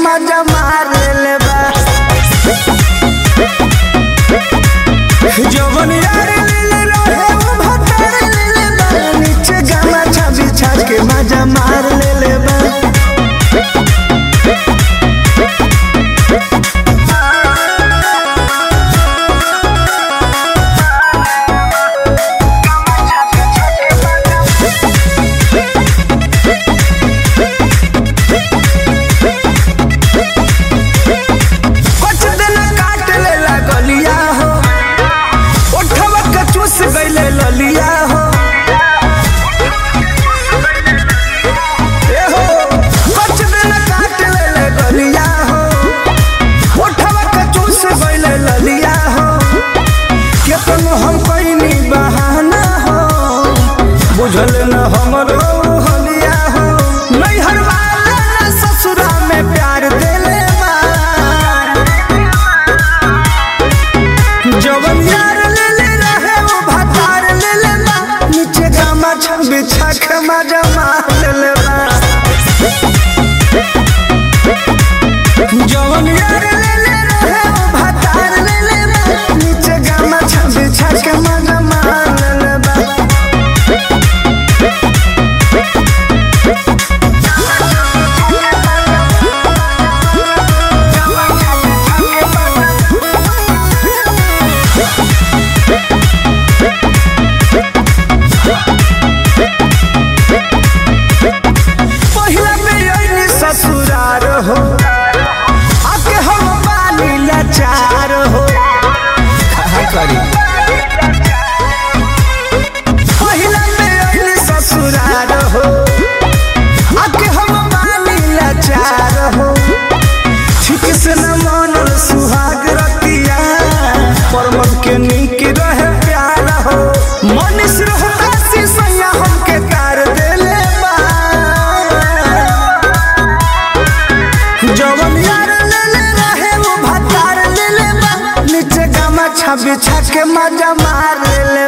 मजा मार ले बा जवन यार ले रहे वो भतार ले बा नीचे गमछा बिछा के मजा मार ले बा कुछ दिन काट ले लगलिया हो उठवा के चूस गईले ललिया हो ए हो कुछ दिन काट ले लगलिया हो उठवा के चूस गईले ललिया हो केतनो हम कइनी बहाना हो बुझल न हमरो हलिया हो नैहर वाला न ससुरा में प्यार देले बा जवन यार ले ले रहे वो भतार ले ले बा नीचे गामा छम बिछा के मजा मार ले ले बा जवन यार ले ले रहे वो भतार ले ले बा नीचे गामा छम बिछा के मजा मार ले ले बा पहिला में अइनी ससुरार हो आके हम बानी लाचार हो करी पहिला में अइनी ससुरार हो आके हम बानी लाचार हो ठीक से न मानल सुहाग रतिया परमत के नीक रहे प्यार हो मनीष रहता सी सैया हमके कार देले बा जवन यार ले ले रहे वो भतार ले ले बा नीचे गमछा बिछा के मजा मार ले ले